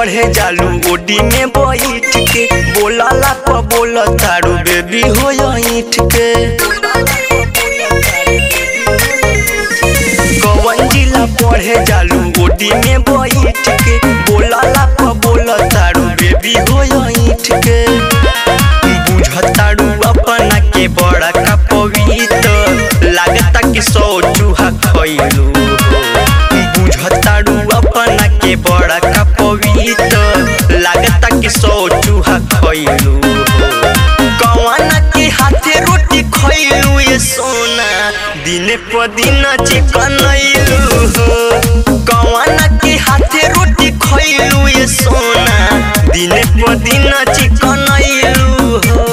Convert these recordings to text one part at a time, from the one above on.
पढ़े जालू ओडी में बैठ के बोलाला प बोल तारू बेबी हो ईठ के कवन जिला पढ़े जालू ओडी में बैठ के बोलाला प बोल तारू बेबी हो ईठ के बुझतारू अपना के बड़ा का पवित्र लागता कि सौ चूहा खैलू बुझतारू अपना के बड़ा का पवित्र लागता कि सौ चूहा खैलू कवाना के हाथे रोटी खैलू ये सोना दिन प दिन चिकनैलू कवाना के हाथे रोटी खैलू ये सोना दिन प दिन चिकनैलू हो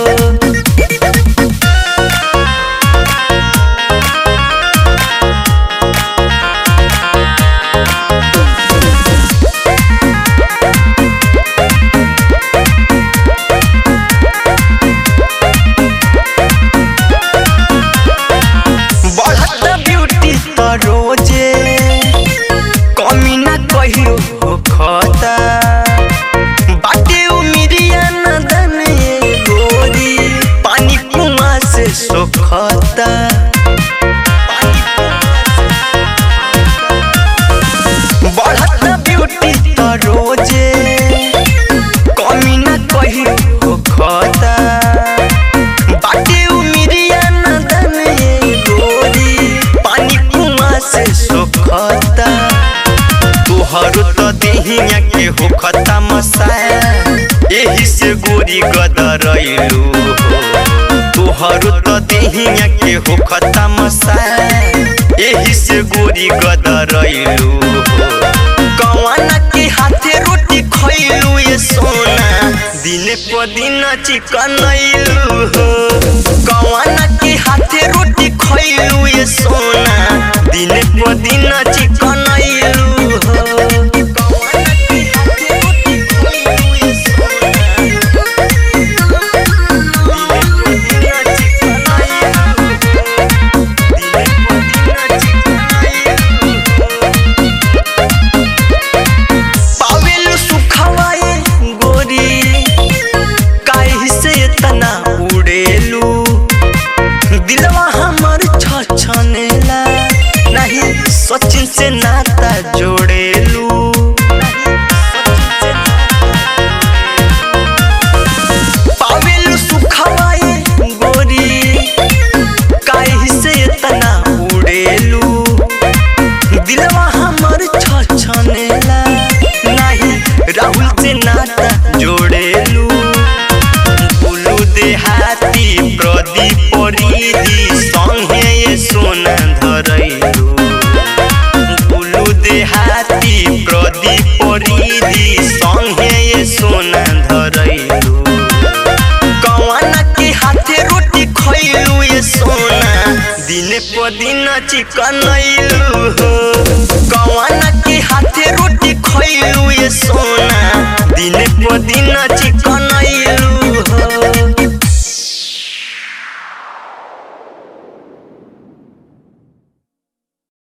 बढ़त ब्यूटी त रोजे कमी ना कहियो हो खता बाटे उमिरिया नदन ये गोरी पानी कुआं से सोखता बढ़त ब्यूटी त रोजे कमी ना कहियो हो खता बाटे उमिरिया नदन ये गोरी पानी कुआं से सोखता तोहर तो देहिया के होखता मसाया एही से गोरी गदरैलू तोहर तो देहिया के होखता मसाया एही से गोरी गदरैलू कवाना के हाथे रोटी खैलू ये सोना दिन प दिन चिकनैलू कवाना के हाथे रोटी खैलू ये सोना दिन प दिन चिकनैलू पावेलु सुखवाए गोरी काहे से इतना उड़ेलू दिलवा हमर छछनेला नहीं सचिन से नाता जोड़ेलू पावेलु सुखवाए गोरी काहे से इतना उड़ेलू दिलवा हमर छछनेला नाही राहुल से नाता जोड़ेलू बोलू देहाती प्रदीप परिदी संगे ये सोना धरैलू बोलू देहाती प्रदीप परिदी संगे ये सोना धरैलू कवाना के हाथे रोटी खैलू ये सोना दिन प दिन चिकनैलू कवाना के हाथे रोटी खैलू ये सोना दिन प दिन चिकन